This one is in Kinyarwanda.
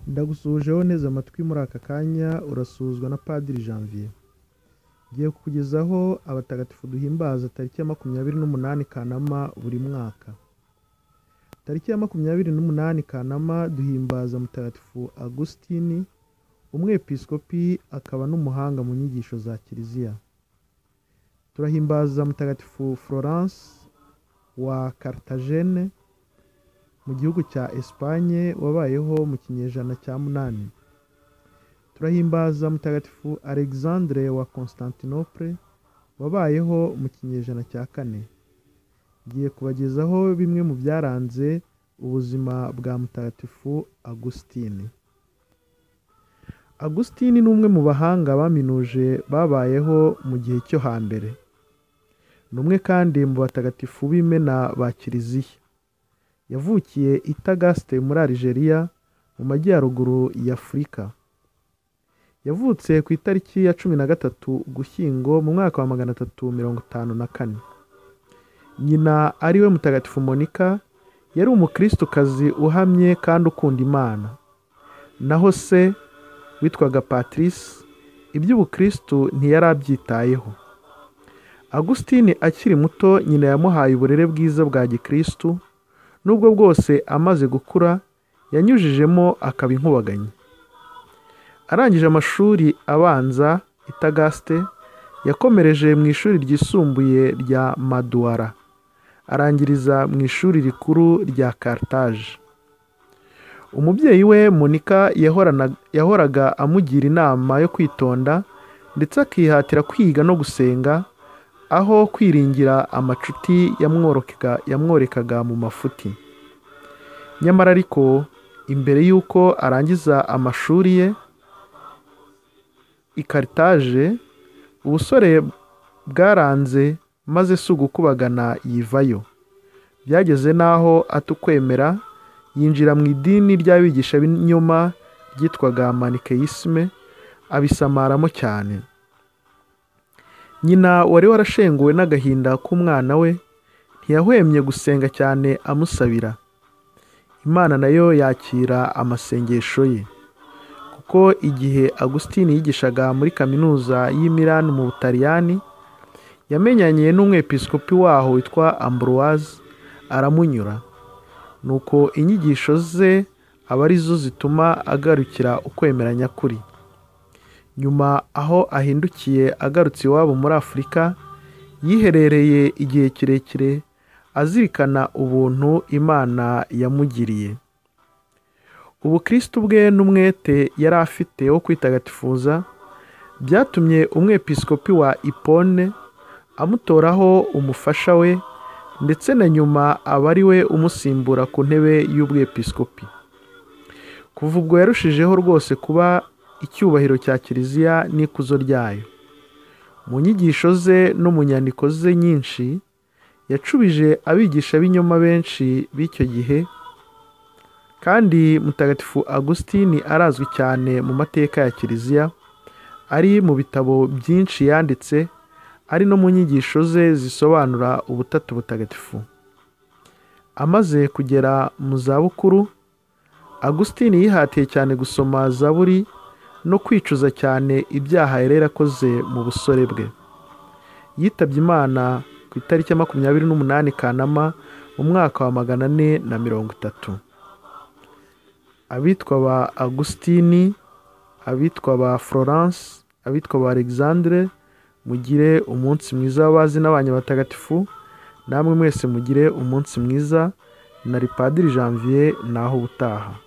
Ndagusuhuje wowe uneze amatwi muri aka kanya urasuhuzwa na Padiri Janvier. Ngiye kukugezaho abatagatifu duhimbaza tariki ya makumyabiri n'umunani Kanama buri mwaka. Tariki ya makumyabiri n'umunani Kanama duhimbaza Mutagatifu Agusitini, umwepiskopi akaba n'umuhanga mu nyigisho za Kiliziya. Turahimbaza Mutagatifu Florence wa Cartagena mu gihugu cya Espanye wabayeho mu kinyejana cya munani. Turahimbaza Mutagatifu Alexandre wa Constantinople wabayeho mu kinyejana cya kane. Ngiye kubagezaho bimwe mu byaranze ubuzima bwa Mutagatifu Agusitini. Agusitini ni umwe mu bahanga baminuje babayeho mu gihe cyo hambere. Ni umwe kandi mu batagatifu b'imena ba Kiliziya. Yavukiye i Tagaste muri Algeria mu majyaruguru y'Afurika. Yavutse ku itariki ya cumi na gatatu Ugushyingo mu mwaka wa magana atatu mirongo itanu na kane. Nyina ari we Mutagatifu Monika yari umukirisitu uhamye kandi ukunda Imana. Naho se witwaga Patrice iby'ubukirisitu ntiyari abyitayeho. Agusitini akiri muto nyina yamuhaye uburere bwiza bwa gikirisitu nubwo bwose amaze gukura yanyujijemo akaba inkubaganyi. Arangije amashuri abanza i Tagaste yakomereje mu ishuri ryisumbuye rya Maduwara arangiriza mu ishuri rikuru rya Carthage. Umubyeyi we Monika yahoraga amugira inama yo kwitonda ndetse akihatira kwiga no gusenga aho kwiringira amacuti yamworekaga mu mafuti. Nyamara ariko imbere y'uko arangiza amashuri ye i Carthage ubusore bwaranze maze si ugukubagana yivayo. Byageze n'aho atukwemera yinjira mu idini ry'abigisha b'inyoma ryitwaga manikeyisime abisamaramo cyane. Nyina wari warashenguwe n'agahinda k'umwana we ntiyahwemye gusenga cyane amusabira. Imana nayo yakira amasengesho ye. Kuko igihe Agusitini yigishaga muri kaminuza y'i Milan mu Butaliyani yamenyanye n'umwepiskopi waho witwa Ambroise aramunyura. Nuko inyigisho ze aba arizo zituma agarukira ukwemera nyakuri. Nyuma aho ahindukiye agarutse iwabo muri Afurika yiherereye igihe kirekire azirikana ubuntu Imana yamugiriye. Ubukirisitu bwe n'umwete yari afite wo kwitagatifuza byatumye umwepiskopi wa Ipone amutoraho umufasha we ndetse na nyuma aba ari we umusimbura ku ntebe y'ubwepiskopi. Kuva ubwo yarushijeho rwose kuba icyubahiro cya kiliziya n'ikuzo ryayo. Mu nyigisho ze no mu nyandiko ze nyinshi yacubije abigisha b'inyoma benshi b'icyo gihe kandi mutagatifu Agusitini arazwi cyane mu mateka ya kiliziya ari mu bitabo byinshi yanditse ari no mu nyigisho ze zisobanura ubutatu butagatifu. Amaze kugera mu zabukuru Agusitini yihatiye cyane gusoma zaburi no kwicuza cyane ibyaha yari yarakoze mu busore bwe yitabye imana ku itariki ya makumyabiri n'umunani kanama mu mwaka wa magana ane na mirongo itatu abitwa ba agusitini abitwa ba florence abitwa ba alexandre mugire umunsi mwiza w'abazi n'abanyabatagatifu namwe mwese mugire umunsi mwiza na ripadiri janvier naho ubutaha